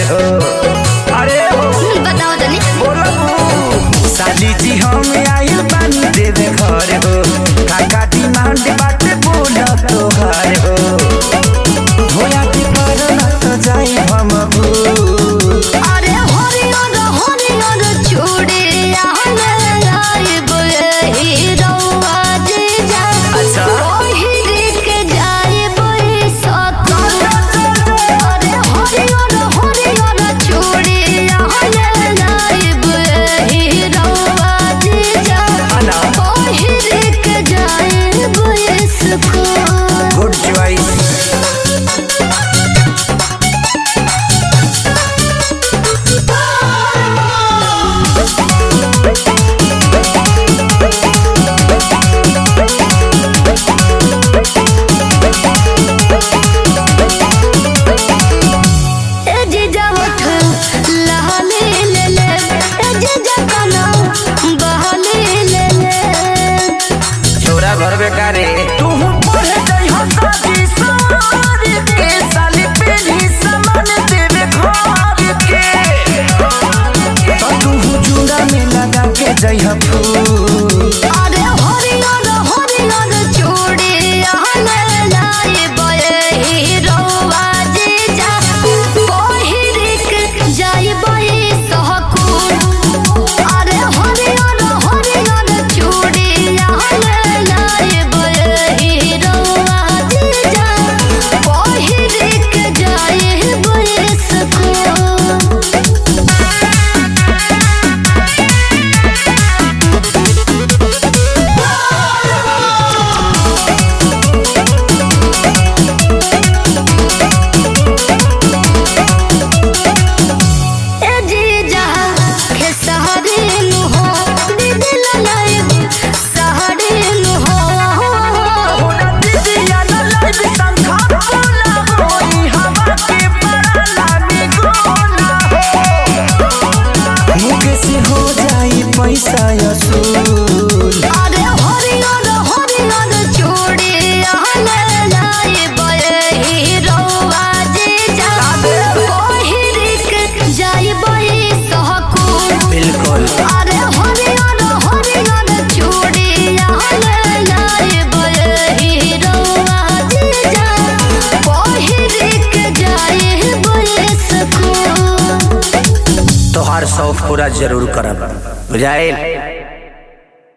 हो अरे हो बताओ तनी बोलबू साली जी हम आइल बानी देवे घर हो काका डिमांड बाटे बोल तोहार हो होया के पर न तो जाई हम भू अरे हरियर हरियर चूड़िया लाइब हीरोआ जीजा अच्छा। पहिर के जाइब सकल अरे हरियर हरियर चूड़िया लाइब हीरोआ जीजा अना। पहिर के जाइब स्कूल गुड चॉइस ए जीजा उठ लहले ले ले ए जीजा कना बहले ले ले छोरा घर बेकारे तू पढ़े जाइ हो साजी सारी के साली पेली सामान देवे घर के तो तू जुड़ा में लगा के जाइ हो फूल अरे हरियर हरियर चूड़िया ले लाए बये हीरोवा जीजा पहिर के जाई बये सहकुल अरे हरियर हरियर चूड़िया ले लाए बये हीरोवा जीजा पहिर के जाई बये स्कूल ए जीजा के सहरी नु हो दीदी ललाइब सहरी नु हो होना दीदिया न लाइव संखा बोला होई हवा के पराला में गोला हो मुके से हो जाई पैसा असूल अरे हरियर हरियर चूड़िया ले लाइब हीरोवा जीजा पहिर के जाइब सहकुल बिल्कुल अरे हरियर हरियर चूड़िया ले लाइब हीरोवा जीजा पहिर के जाइब स्कूल तोहार शौक पूरा जरूर करब बुझाइल